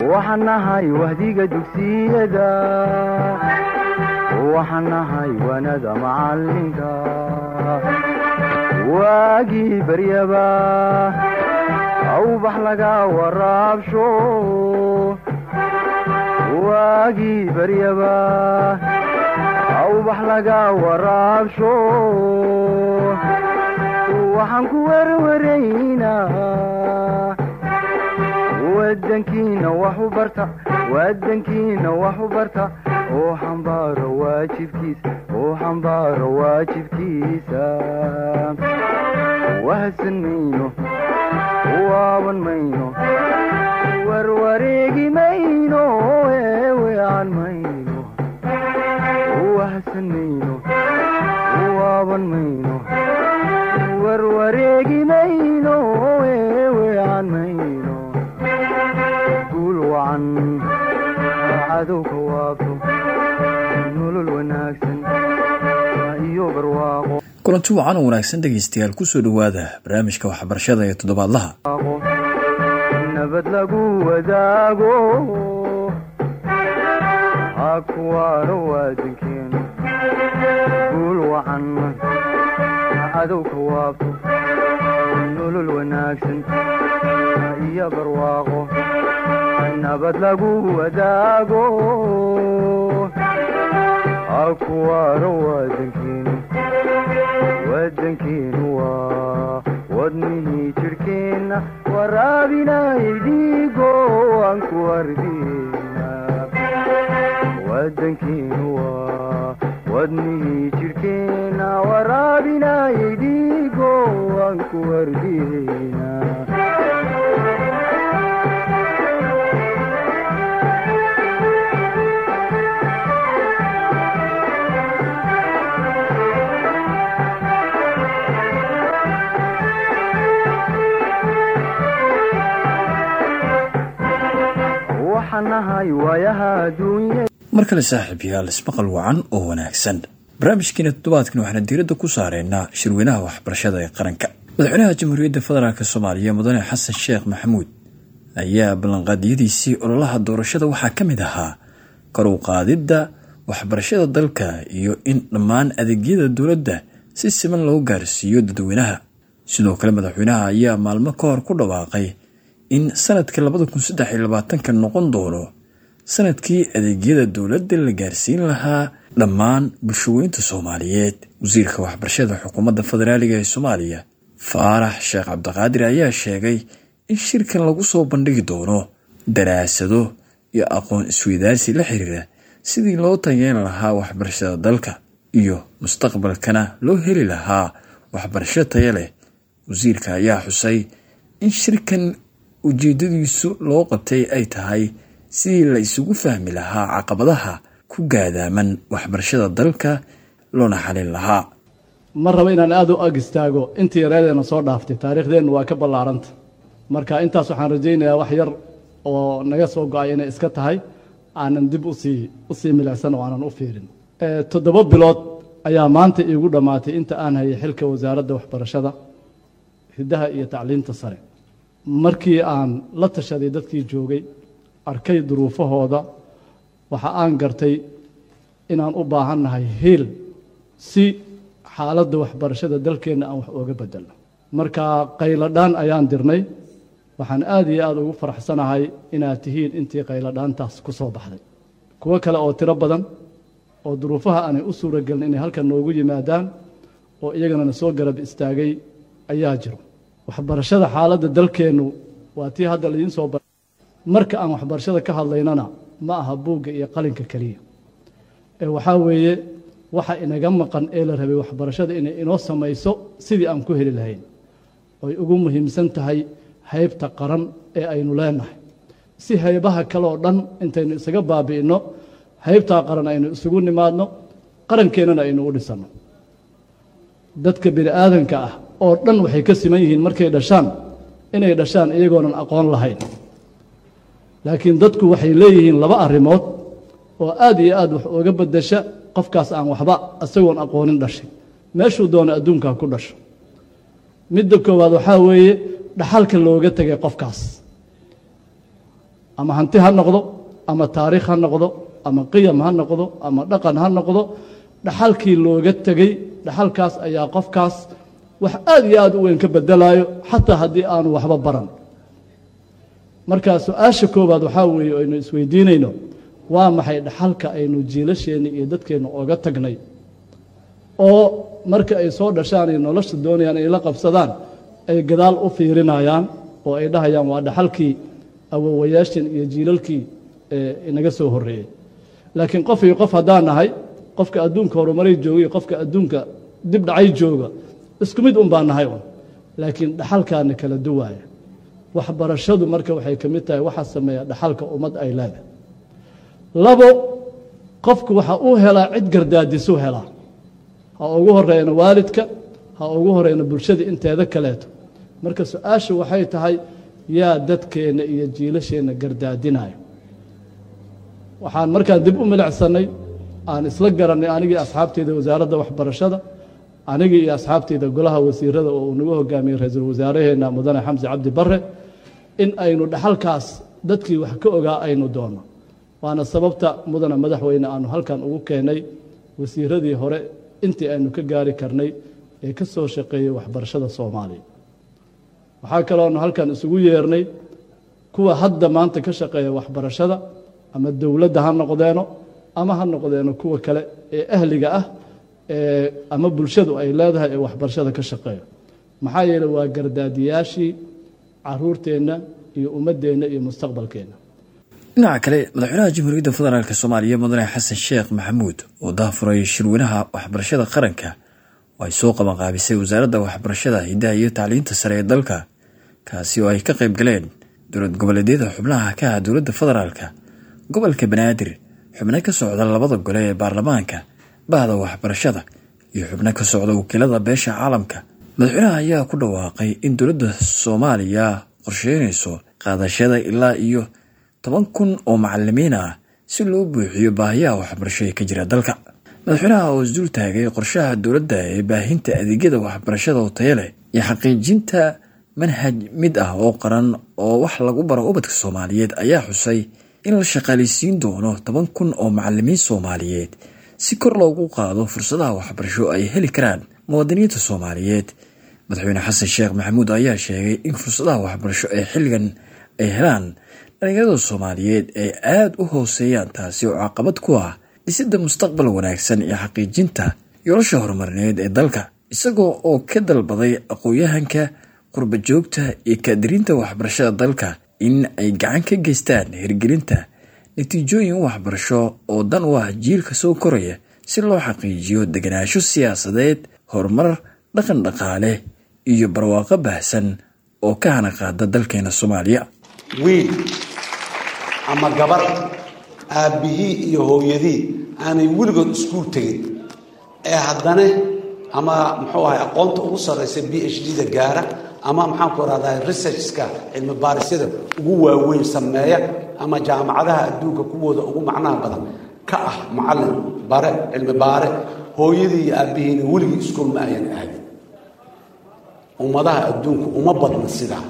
waxaan nahay wahdiga dugsiyada waxaan nahay wanada macalinka waagii baryaba awbax laga waraabsho waagii baryaba awbax laga waraabsho waxaan ku werwaraynaa wadankiina wax u barta wadankiina wax u barta oo xambaaro waajibkiisa oo xambaaro waajibkiisa wahadsan mayno waaban mayno warwareegi mayno eewean mayno wahadsan mayno waaban mayno warwareegi mayno eewean mayno guul wacan cadowka waabto nolol wanaagsan iyo barwaaqo kulanti wacan oo wanaagsan dhegaystayaal kusoo dhowaada barnaamijka waxbarashada ee toddobaadlaha nabad lagu wadaago ha kuwaano waadankeenu guul wacan cadowka waabto nolol wanaagsan iyo barwaaqo nabad lagu wadaago ha kuwaano waadankeenu wadankeenu waa wadnihii jidhkeenna waraabinay dhiigo aan ku ardina wadankeenu waa wadnihii jidhkeenna waraabinay dhiigo aan ku ardina waxaan nahay waayaha adduunya mar kale saaxiibayaal ismaqal wacan oo wanaagsan barnaamijkeena toddobaadkan waxaana diiradda ku saareynaa shirweynaha waxbarashada ee qaranka madaxweynaha jamhuuriyadda federaalk soomaaliya mudane xasan sheekh maxamuud ayaa ballanqaadiyadiisii ololaha doorashada waxaa ka mid ahaa kor u qaadidda waxbarashada dalka iyo in dhammaan adeegyada dowladda si siman loo gaarsiiyo dadweynaha sidoo kale madaxweynaha ayaa maalmo ka hor ku dhawaaqay in sanadka labada kun saddex iyo labaatanka noqon doono sanadkii adeegyada dowladda la gaarsiin lahaa dhammaan bulshaweynta soomaaliyeed wasiirka waxbarashada xukuumadda federaaliga ee soomaaliya faarax sheekh cabdiqaadir ayaa sheegay in shirkan lagu soo bandhigi doono daraasado iyo aqoon isweydaarsi la xiriira sidii loo tageen lahaa waxbarashada dalka iyo mustaqbalkana loo heli lahaa waxbarasho taya leh wasiirka ayaa xusay in shirkan ujeedadiisu loo qabtay ay tahay sidii la isugu fahmi lahaa caqabadaha ku gaadaaman waxbarashada dalka loona xalin lahaa ma rabo inaan aada u ag istaago intii yareedeena soo dhaaftay taariikhdeennu waa ka ballaaranta marka intaas waxaan rajaynayaa wax yar oo naga soo go-ay inay iska tahay aanan dib usii usii milicsan oo aanan u fiirin toddoba bilood ayaa maanta iigu dhammaatay inta aan hayay xilka wasaaradda waxbarashada hiddaha iyo tacliinta sare markii aan la tashaday dadkii joogay arkay duruufahooda waxa aan gartay inaan u baahannahay hiil si xaaladda waxbarashada dalkeenna aan wax ooga bedelno marka qayladhaan ayaan dirnay waxaan aada iyo aada ugu faraxsanahay inaad tihiin intii qayladhaantaas ku soo baxday kuwo kale oo tiro badan oo duruufaha aanay u suuragelin inay halkan noogu yimaadaan oo iyagana na soo garab istaagay ayaa jiro waxbarashada xaaladda dalkeennu waa tii hadda laidiin soo bar marka aan waxbarashada ka hadlaynana ma aha buugga iyo qalinka keliya ee waxaa weeye waxa inaga maqan ee la rabay waxbarashada inay inoo samayso sidii aan ku heli lahayn oy ugu muhiimsan tahay haybta qaran ee aynu leenahay si haybaha kale oo dhan intaynu isaga baabi'inno haybtaa qaran aynu isugu nimaadno qarankeenana aynu u dhisanno dadka bini aadanka ah oo dhan waxay ka siman yihiin markay dhashaan inay dhashaan iyagoonan aqoon lahayn laakiin dadku waxay leeyihiin laba arrimood oo aad iyo aad wax ooga beddesha qofkaas aan waxba isagoon aqoonin dhashay meeshuu doono adduunkaa ku dhasho midda koowaad waxaa weeye dhaxalka looga tegay qofkaas ama hanti ha noqdo ama taariikh ha noqdo ama qiyam ha noqdo ama dhaqan ha noqdo dhaxalkii looga tegey dhaxalkaas ayaa qofkaas wax aad iyo aad u weyn ka bedelayo xataa haddii aanu waxba baran marka su-aasha koowaad waxaa weeye aynu isweydiinayno waa maxay dhaxalka aynu jiilasheenna iyo dadkeenna oga tagnay oo marka ay soo dhashaan iyo nolosha doonayaan ay la qabsadaan ay gadaal u fiirinayaan oo ay dhahayaan waa dhaxalkii awowayaashan iyo jiilalkii inaga soo horreeyey laakiin qof iyo qof haddaan nahay qofka adduunka horumaray jooga iyo qofka adduunka dib dhacay jooga isku mid un baan nahay un laakiin dhaxalkaana kala duwaaya waxbarashadu marka waxay ka mid tahay waxaa sameeya dhaxalka ummad ay leedahay labo qofku waxa uu helaa cid gardaadisuu helaa ha ugu horeyna waalidka ha ugu horeyna bulshada inteeda kaleeto marka su-aashu waxay tahay yaa dadkeenna iyo jiilasheenna gardaadinayo waxaan markaan dib u milicsannay aan isla garannay anigii asxaabteyda wasaaradda waxbarashada anigii iyo asxaabteyda golaha wasiirada oo uu nagu hogaamiyey ra-iisul wasaaraheenna mudane xamsi cabdi barre in aynu dhaxalkaas dadkii wax ka ogaa aynu doonno waana sababta mudane madaxweyne aanu halkan ugu keennay wasiiradii hore intii aynu ka gaari karnay ee ka soo shaqeeyey waxbarashada soomaaliya waxaa kalooanu halkan isugu yeernay kuwa hadda maanta ka shaqeeya waxbarashada ama dowladda ha noqdeeno ama ha noqdeeno kuwa kale ee ahliga ah ee ama bulshadu ay leedahay ee waxbarashada ka shaqeeya maxaa yeeley waa gardaadiyaashii caruurteenna iyo ummaddeenna iyo mustaqbalkeenna dhinaca kale madaxweynaha jamhuuriyadda federaalk soomaaliya mudane xasan sheekh maxamuud oo daafuray shirweynaha waxbarashada qaranka oo ay soo qabanqaabisay wasaaradda waxbarashada hiddaha iyo tacliinta sare ee dalka kaasi oo ay ka qayb galeen dowlad goboleedyada xubnaha ka ah dowladda federaalka gobolka banaadir xubno ka socda labada gole ee baarlamaanka bahda waxbarashada iyo xubno ka socda wakiilada beesha caalamka madaxweynaha ayaa ku dhawaaqay in dowladda soomaaliya qorsheynayso qaadashada ilaa iyo toban kun oo macalimiin ah si loo buuxiyo baahiyaha waxbarasho ee ka jira dalka madaxweynaha oo isdul taagay qorshaha dowladda ee baahinta adeegyada waxbarashada oo tayo leh iyo xaqiijinta manhaj mid ah oo qaran oo wax lagu baro ubadka soomaaliyeed ayaa xusay in la shaqaaleysiin doono toban kun oo macalimiin soomaaliyeed si kor loogu qaado fursadaha waxbarasho ay heli karaan muwaadiniinta soomaaliyeed madaxweyne xasan sheekh maxamuud ayaa sheegay in fursadaha waxbarasho ee xilligan ay helaan dhalinyarada soomaaliyeed ay aada u hooseeyaan taasi oo caqabad ku ah dhisidda mustaqbal wanaagsan iyo xaqiijinta yoolasha horumarineed ee dalka isagoo oo ka dalbaday aqoon-yahanka qurba joogta iyo kaadiriinta waxbarashada dalka in ay gacan ka geystaan hirgelinta natiijooyin waxbarasho oo dan u ah jiilka soo koraya si loo xaqiijiyo deganaansho siyaasadeed horumar dhaqan dhaqaale iyo barwaaqo baahsan oo ka hana qaada dalkeena soomaaliya wiil ama gabar aabbihii iyo hooyadii aanay weligood iskuul tegin ee haddana ama muxuu ahay aqoonta ugu sarraysa b h d da gaara ama maxaanku rahdaa researchka cilmi baarisyada ugu waaweyn sameeya ama jaamacadaha adduunka kuwooda ugu macnaha badan ka ah macallin bare cilmi baare hooyadii iyo aabbihiina weligii iskuul ma ayan aadin ummadaha adduunku uma badna sidaa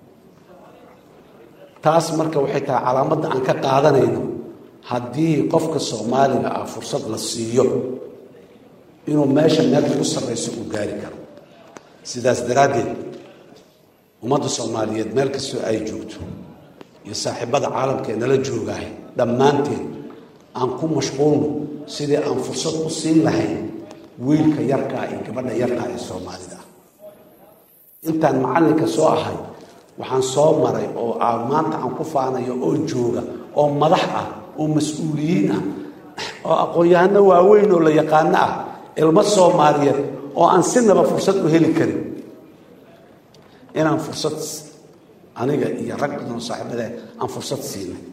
taas marka waxay tahay calaamadda aan ka qaadanayno haddii qofka soomaaliga ah fursad la siiyo inuu meesha meel ugu sarrayso uu gaari karo sidaas daraaddeed ummadda soomaaliyeed meel kastoo ay joogto iyo saaxiibada caalamka ee nala joogahay dhammaanteed aan ku mashquulno sidii aan fursad u siin lahayn wiilka yarkaa iyo gabadha yarkaa ee soomaalida ah intaan macallinka soo ahay waxaan soo maray oo maanta aan ku faanayo oo jooga oo madax ah oo mas-uuliyiin ah oo aqoon-yahano waaweyn oo la yaqaano ah ilmo soomaaliyeed oo aan sinaba fursad u heli karin inaan fursad aniga iyo rag badan oo saaxiibada aan fursad siinay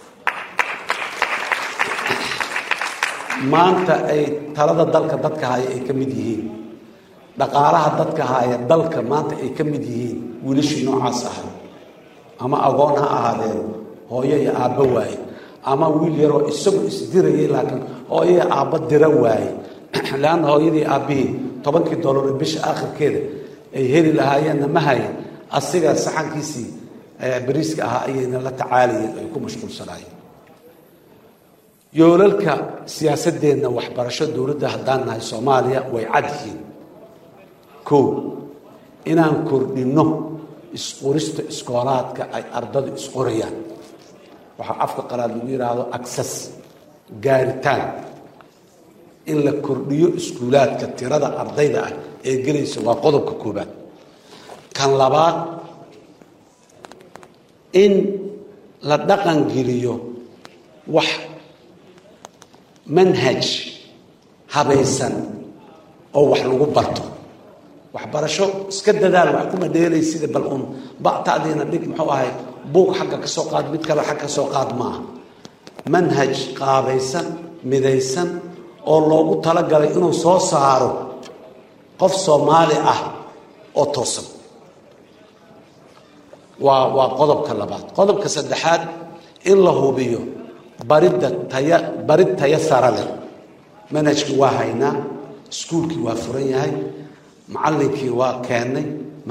maanta ay talada dalka dadka haya ay ka mid yihiin dhaqaalaha dadka haya dalka maanta ay ka mid yihiin wiilashii noocaas ahay ama agoon ha ahaadeen hooyo iyo aabbo waaye ama wiil yaroo isagu isdirayay laakiin hooyo iyo aabbo dira waaye leanna hooyadii aabbihii tobankii dollar bisha aakhirkeeda ay heli lahaayeenna ma hayan asiga saxankiisii bariiska ahaa ayayna la tacaalayeen ay ku mashquulsanaayeen yoolalka siyaasadeenna waxbarasho dowladda haddaan nahay soomaaliya way cad yihiin kow inaan kordhinno isqorista iskoolaadka ay ardadu isqorayaan waxaa afka qalaad lagu yidhaahdo access gaaritaan in la kordhiyo iskuulaadka tirada ardayda ah ee gelaysa waa qodobka koobaad kan labaad in la dhaqan geliyo wax manhaj habaysan oo wax lagu barto waxbarasho iska dadaal wax kuma dheelay sida bal uun ba'taadiina dhig muxuu ahay buug xagga ka soo qaad mid kale xagga ka soo qaad maaha manhaj qaabaysan midaysan oo loogu talagalay inuu soo saaro qof soomaali ah oo toosan waa waa qodobka labaad qodobka saddexaad in la hubiyo baridda taya barid taya sara leh manhajkii waa haynaa iskuulkii waa furan yahay macallinkii waa keennay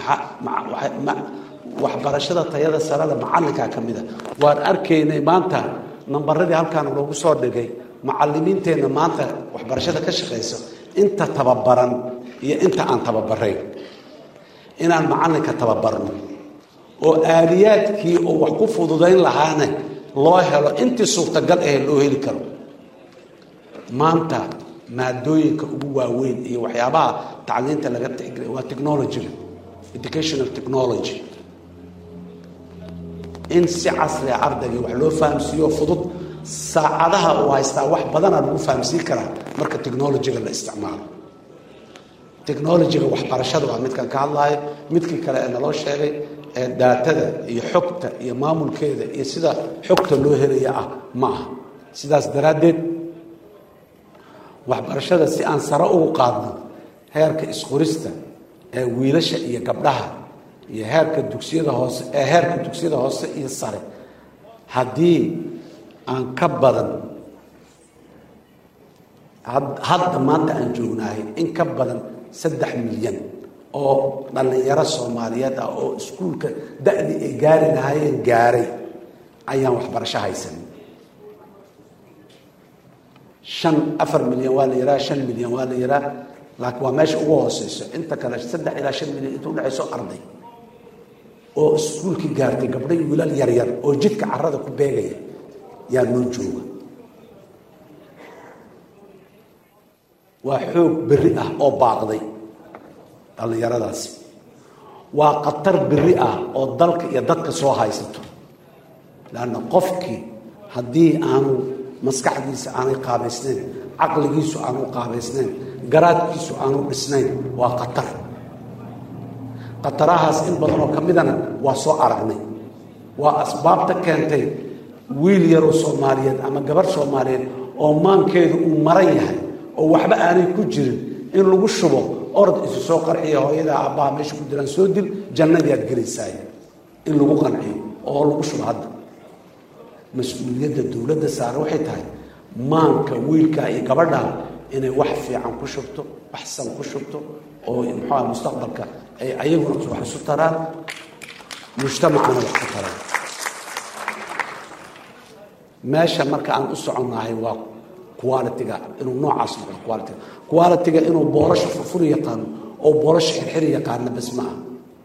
waxbarashada tayada sarada macallinkaa ka mida waan arkaynay maanta nambaradii halkaan loogu soo dhigay macalimiinteenna maanta waxbarashada ka shaqaysa inta tababaran iyo inta aan tababarayn inaan macallinka tababarno oo aaliyaadkii oo wax ku fududayn lahaana loo helo intii suurtagal ahe loo heli karo maanta maadooyinka ugu waaweyn iyo waxyaabaha tacliinta laga tixgelay waa technologyga educational technology in si casriga ardaygii wax loo fahamsiiyo fudud saacadaha uu haystaa wax badanaa lagu fahamsiin karaa marka technologyga la isticmaalo technologyga waxbarashada waa midkan ka hadlaayo midkii kale ee naloo sheegay ee daatada iyo xogta iyo maamulkeeda iyo sida xogta loo helaya ah ma aha sidaas daraaddeed waxbarashada si aan sare ugu qaadno heerka isqorista ee wiilasha iyo gabdhaha iyo heerka dugsiyada hoose ee heerka dugsiyada hoose iyo sare haddii aan ka badan hadda maanta aan joognahay in ka badan saddex milyan oo dhallinyaro soomaaliyeed ah oo iskuulka da-dii ay gaari lahaayeen gaaray ayaan waxbarasho haysanin shan afar milyan waa la yihaha shan milyan waa la yihaha laakiin waa meesha ugu hooseyso inta kale saddex ilaa shan milyan inta udhexayso arday oo iskuulkii gaartay gabdhay wiilal yaryar oo jidka carada ku beegaya yaa noo jooga waa xoog berri ah oo baaqday dhallinyaradaasi waa khatar berri ah oo dalka iyo dadka soo haysato leanna qofkii haddii aanu maskaxdiisa aanay qaabaysnayn caqligiisu aanu qaabaysnayn garaadkiisu aanu dhisnayn waa khatar khatarahaas in badanoo ka midana waa soo aragnay waa asbaabta keentay wiil yaroo soomaaliyeed ama gabarh soomaaliyeed oo maankeedu uu maran yahay oo waxba aanay ku jirin in lagu shubo orod isu soo qarxiya hooyadaa aabbaha meesha ku jiraan soo dil jannadiaad gelaysaay in lagu qanciyo oo lagu shubo hadda mas-uuliyadda dowladda saare waxay tahay maanka wiilkaa iyo gabadhaa inay wax fiican ku shubto wax san ku shubto oo muxuuha mustaqbalka ay ayaguna wax isu taraan mujtamacana wax ku taraan meesha marka aan u soconnahay waa qualitiga inuu noocaas noqdo qualitiga qualitiga inuu boorasha furfuri yaqaano oo boorasha xirxiri yaqaana bas ma ah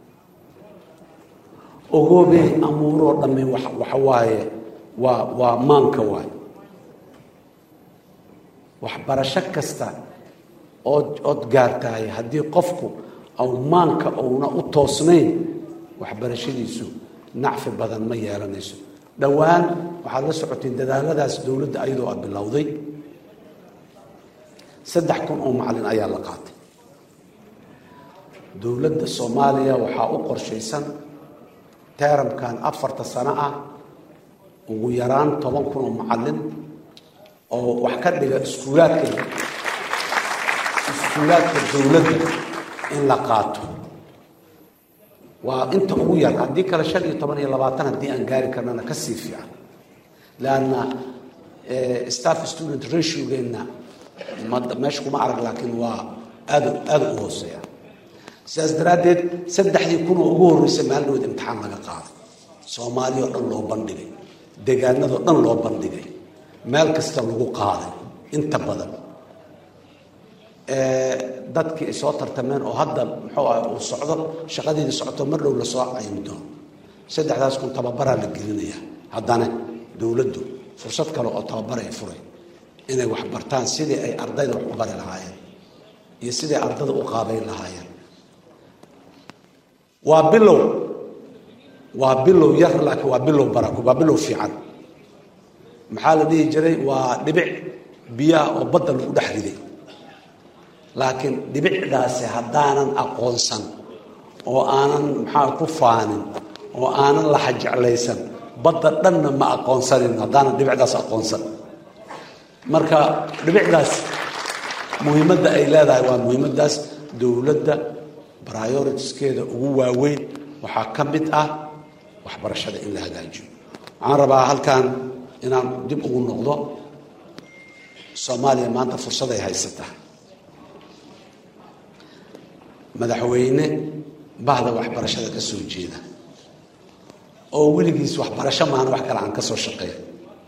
ogoobey amuuroo dhamme waxa waaye waa waa maanka waaye waxbarasho kasta ood ood gaartahay haddii qofku aw maanka uuna u toosnayn waxbarashadiisu nacfi badan ma yeelanayso dhowaan waxaad la socoteen dadaaladaas dowladda ayadoo a bilowday saddex kun oo macalin ayaa la qaatay dowladda soomaaliya waxaa u qorshaysan teeramkan afarta sano ah ugu yaraan toban kun oo macalin oo wax ka dhiga iskuulaadka iskuulaadka dowladda in la qaato waa inta ugu yar haddii kale shan iyo toban iyo labaatan haddii aan gaari karnana ka sii fiican leanna staff student ratiogeena meesha kuma arag laakiin waa aad aada u hooseeya sidaas daraaddeed saddexdii kun oo ugu horreysay maalinood imtixaan laga qaado soomaaliya oo dhan loo bandhigay deegaanadoo dhan loo bandhigay meel kasta lagu qaaday inta badan dadkii ay soo tartameen oo hadda muxuu ah uu socdo shaqadeedii socoto mar dhow lasoo caymi doono saddexdaas kun tababaraa la gelinaya haddana dowladdu fursad kale oo tababar ay furay inay wax bartaan sidii ay ardayda wax u bari lahaayeen iyo sidii ardada u qaabayn lahaayeen waa bilow waa bilow yar laakiin waa bilow barako waa bilow fiican maxaa la dhihi jiray waa dhibic biyaha oo badda lagu dhex riday laakiin dhibicdaasi haddaanan aqoonsan oo aanan maxaa ku faanin oo aanan laxa jeclaysan badda dhanna ma aqoonsanin haddaanan dhibicdaas aqoonsan marka dhibicdaas muhiimadda ay leedahay waa muhiimaddaas dowladda prioritiskeeda ugu waaweyn waxaa ka mid ah waxbarashada in la hagaajiyo waxaan rabaa halkan inaan dib ugu noqdo soomaaliya maanta fursaday haysataa madaxweyne bahda waxbarashada ka soo jeeda oo weligiis waxbarasho maana wax kale aan ka soo shaqeeya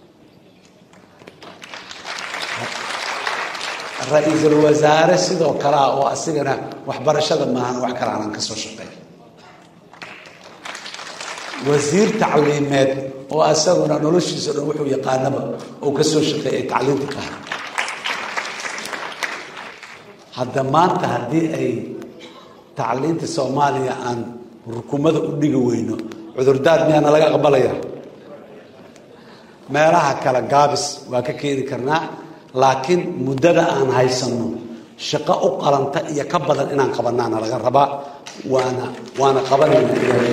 ra-iisul wasaare sidoo kale ah oo asigana waxbarashada maahana wax kale aanan ka soo shaqeeya wasiir tacliimeed oo asaguna noloshiisa dhan wuxuu yaqaanaba oo ka soo shaqeeyay tacliinta qaha hadda maanta haddii ay tacliinta soomaaliya aan rukumada u dhigi weyno cudurdaar miyaana laga aqbalaya meelaha kale gaabis waa ka keeni karnaa laakiin muddada aan haysanno shaqo u qalanta iyo ka badan inaan qabanaana laga rabaa waana waana qabanayna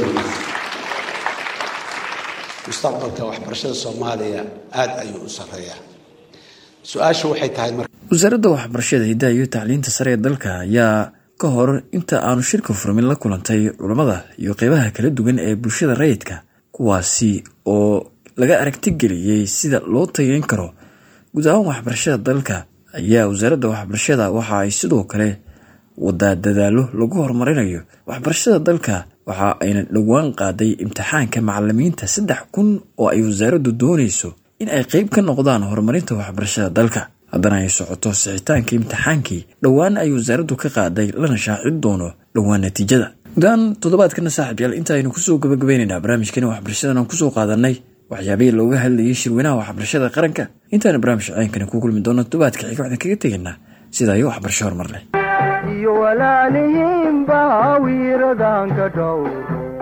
mustaqbalka waxbarashada soomaaliya aada ayuu u sareeyaa su-aashu waxay tahay mar wasaaradda waxbarashada hiddaha iyo tacliinta sare ee dalka ayaa ka hor inta aanu shirka furmin la kulantay culammada iyo qeybaha kala duwan ee bulshada rayidka kuwaasi oo laga aragtigeliyey sida loo tageyn karo guud ahaan waxbarashada dalka ayaa wasaaradda waxbarashada waxa ay sidoo kale wadaa dadaalo lagu horumarinayo waxbarashada dalka waxa ayna dhowaan qaaday imtixaanka macalimiinta saddex kun oo ay wasaaraddu doonayso in ay qeyb ka noqdaan horumarinta waxbarashada dalka haddana ay socoto sixitaanka imtixaankii dhowaan ay wasaaraddu ka qaaday lana shaacin doono dhowaan natiijada gudahaan toddobaadkana saaxiibyaal inta aynu kusoo gabagabaynaynaa barnaamijkani waxbarashadan aan kusoo qaadanay waxyaabihii looga hadlayay shirweynaha waxbarashada qaranka intaana barnaamij caynkani ku kulmi doono toddobaadka xiga waxaan kaga tegaynaa sidaa iyo waxbarasho horumar leh iyo walaalihiinba wiiradanka dhowro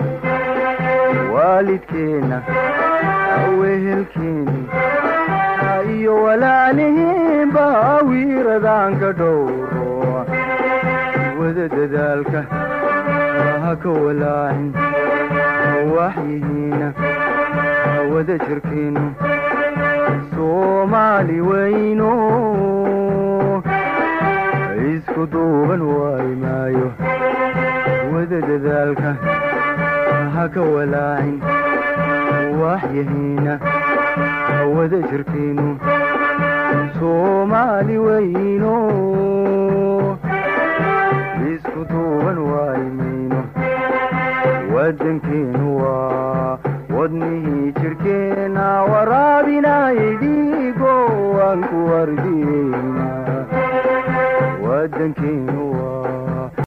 waalidkeenna wehelkeeni iyo walaalihiinba wiiradanka dhowro wada dadaalka ha ka walaacin waxyihiina wada jirkeenu soomaali weyno isku duuban waayi maayo wada dadaalka ha ka walaacin waxyihiina wada jirkeenu soomaali weyno isku duuban waayi mayno wadankeenu waa wadnihii jirkeena waraabinaydigo aan ku wardiyeyna wadankeenu